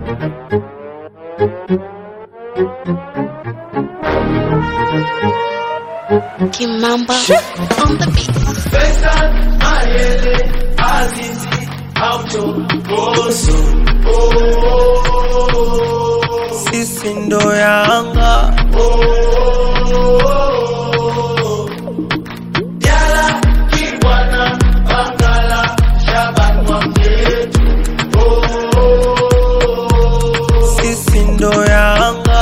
Kimamba on the beat. Faisal, Mayele, Azizi, Aucho, Boso. sisi ndo Yanga, Yala, Kibwana, Bangala, Shaban Mwamyetu. sisi ndo Yanga.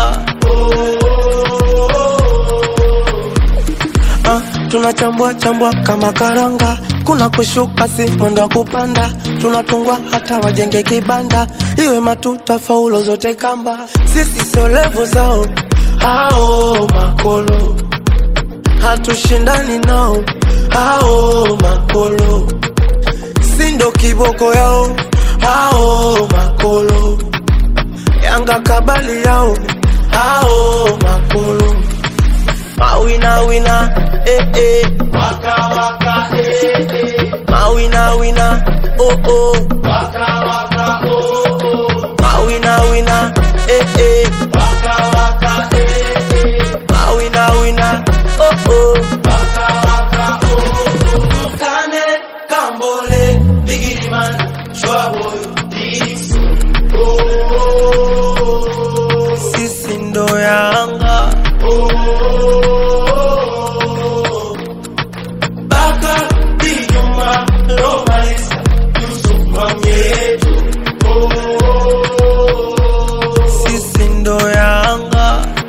Ah, tunachambua chambua kama karanga, kuna kushuka si mwendo wa kupanda, tunatungwa hata wajenge kibanda, iwe matuta faulo zote kamba, sisi sio levo zao ao makolo, hatushindani nao ao makolo, si ndo kiboko yao ao makolo, Yanga kabali yao ao makolo Mawina wina, eh eh. Waka, waka, eh, eh. Mawina wina, oh oh. Waka, waka, oh, oh. Mawina wina, eh eh. Waka, waka, eh, eh. Mawina wina, oh oh. Waka, waka, oh, oh. Kane, Kambole, Biggie Man, Shwaboy, Dixon. Oh, oh, oh. Sisi ndo Yanga, Baka, Dijuma, Romaisa, Yusuf Mamietu. sisi ndo Yanga.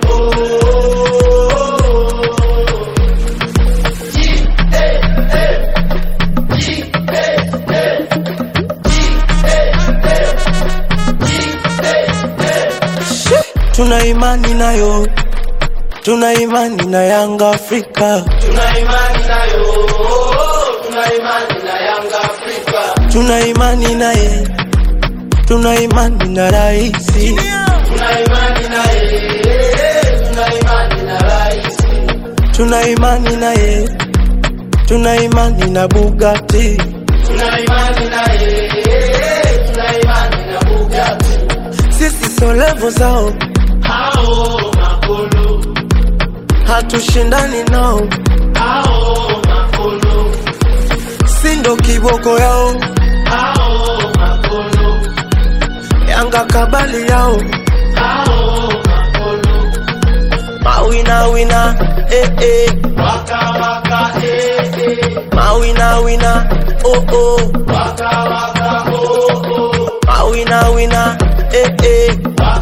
Tuna imani nayo, tuna imani na Yanga Afrika, Tuna imani nayo, tuna imani na Yanga Afrika. tuna imani naye, tuna imani na raisi, Tuna imani naye, tuna imani na rais. tuna imani naye, tuna imani na Bugatti. Tuna imani naye, tuna imani na Bugatti. Sisi sio levo zao, Hao makolo, hatushindani nao, hao makolo, si ndo kiboko yao, hao makolo, Yanga kabali yao, hao makolo. mawina wina, eh eh, Waka waka eh eh, mawina wina, oh oh, waka waka oh oh, mawina wina, eh eh, waka